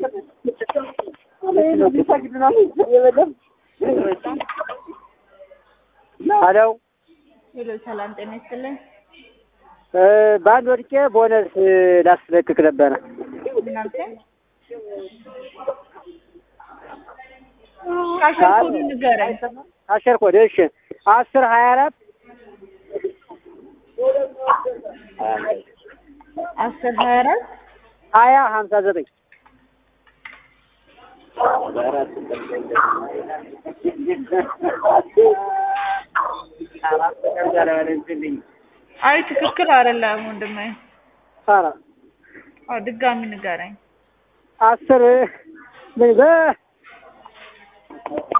ሄሎ ሄሎ፣ ሰላም ጤና ይስጥልኝ። በአንድ ወድቄ ቦነስ ላስለቅቅ ነበረ። እናንተ ካሸርኮዱ ንገረኝ። አሸር ኮድ እሺ፣ አስር ሀያ አራት አስር ሀያ አራት ሀያ ሀምሳ ዘጠኝ አይ ትክክል አይደለም ወንድሜ። ኧረ አዎ ድጋሚ ንገረኝ። አስር ምን በ